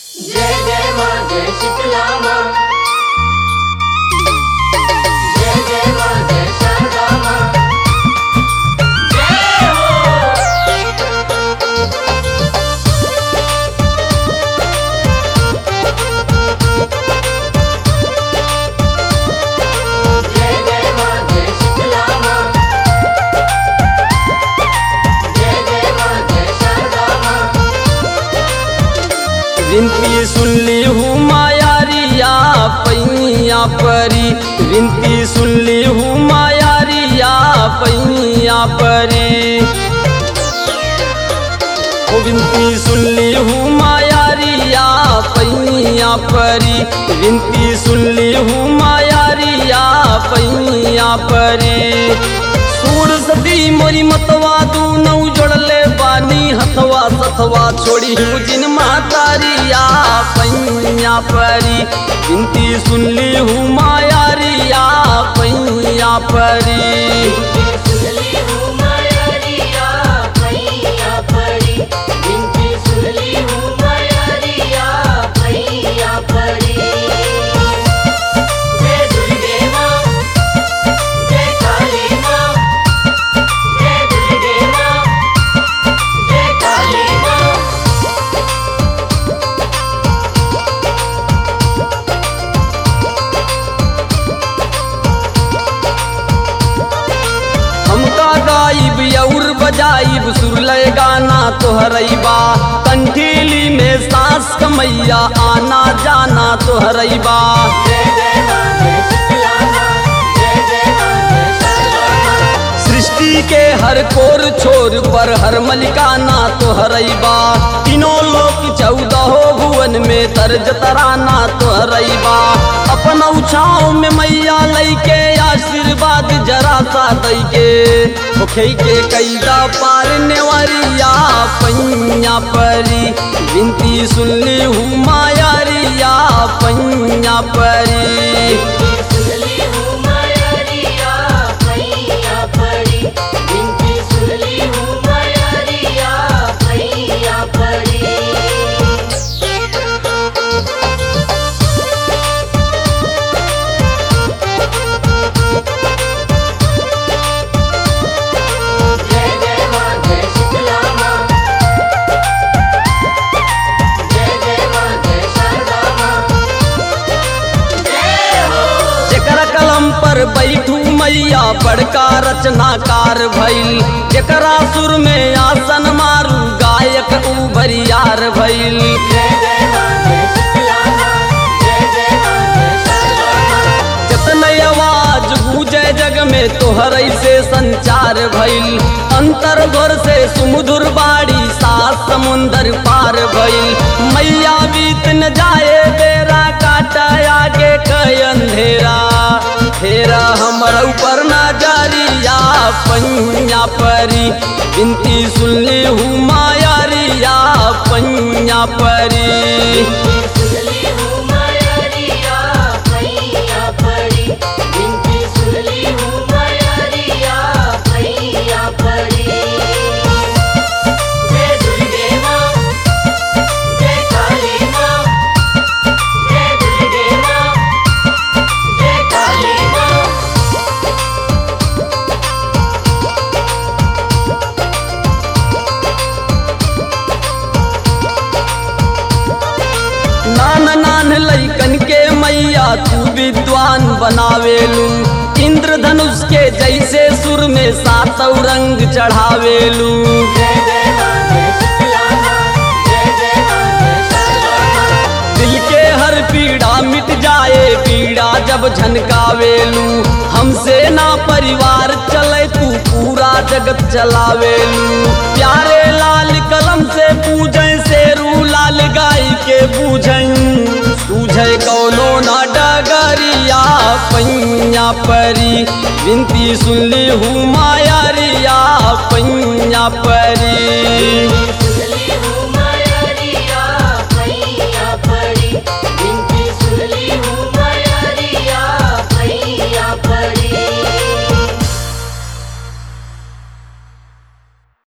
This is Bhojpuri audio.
जय जय माँ जय शीतला माँ जय जय माँ जय शारदा माँ जय हो जय जय माँ जय शीतला माँ जय जय माँ जय शारदा माँ विनती सुनली हूँ मायारिया पैया परी विनती सुनली हूँ मायारिया पैया परी ओ विनती सुनली हूँ मायारिया पैया परी विनती सुनली हूँ मायारिया पैया परी सूर सदी मोरी मतवा दू नौ जोड़ले बानी हथवा सथवा छोड़ी हूँ जिन मातारिया पैया परी विनती सुनली हूँ मायारिया पैया परी सुनली हूँ मायारिया पैया पड़ी बिनती सुनली हूँ मायारिया पैया पड़ी जय दुर्गे माँ जय काली माँ जय दुर्गे माँ जय काली माँ हमका गाइब और बजाइब सुरलय गाना तोहरैबा कंठीली में सांस कमैया आना जाना तोहरैबा जय जय माँ जय शीतला माँ जय जय माँ जय शारदा माँ सृष्टि के हर कोर छोर पर हर मलिकाना तोहरैबा तीनों लोक चौदहो भुवन में तर्ज तराना तोहरैबा अपन उछाव में मैया लैके आशीर्वाद जरा सा दैके ओखे के कैदा पार नेवरिया पैया परी विनती सुनली हूँ मायारिया पैया परी सुनली हूँ मायारिया पैया पड़ी बिनती सुनली हूँ मायारिया पैया पड़ी जय जय माँ जय शीतला माँ जय जय माँ जय शारदा माँ जय हो जेकरा कलम पर बैठू मैया बड़का रचनाकार भइल जेकरा सुर में आसन मारू गायक उभरियार भइल जय जय माँ जय शीतला माँ जय जय माँ जय शारदा माँ जतन आवाज गूंजे जग में तोहर से संचार भइल अंतर घर से सुमधुर बाड़ी सात समुंदर पार भइल मैया बीत न जाए बेरा काटा आगे कई अंधेरा फेरा हमर ऊपर ना जारिया पैया परी बिनती सुनली हूँ मायारिया पैया परी सुनली हूँ मायारिया पैया पड़ी बिनती सुनली हूँ मायारिया पैया पड़ी जय दुर्गे माँ जय काली माँ जय दुर्गे माँ जय काली माँ नान नान लैकन के मैया तू विद्वान बनावेलू इंद्रधनुष के जैसे सुर में सातव रंग चढ़ावेलू जय जय माँ जय शीतला माँ जय जय माँ जय शारदा माँ दिल के हर पीड़ा मिट जाए पीड़ा जब झनकावेलू हमसे ना परिवार चले तू पूरा जगत चलावेलू प्यारे लाल कलम से पूजे शेरू लाल गाय के पूजन सूझे कौनो ना डगरिया पैया परी विनती सुनली हूँ मायारिया पैया परी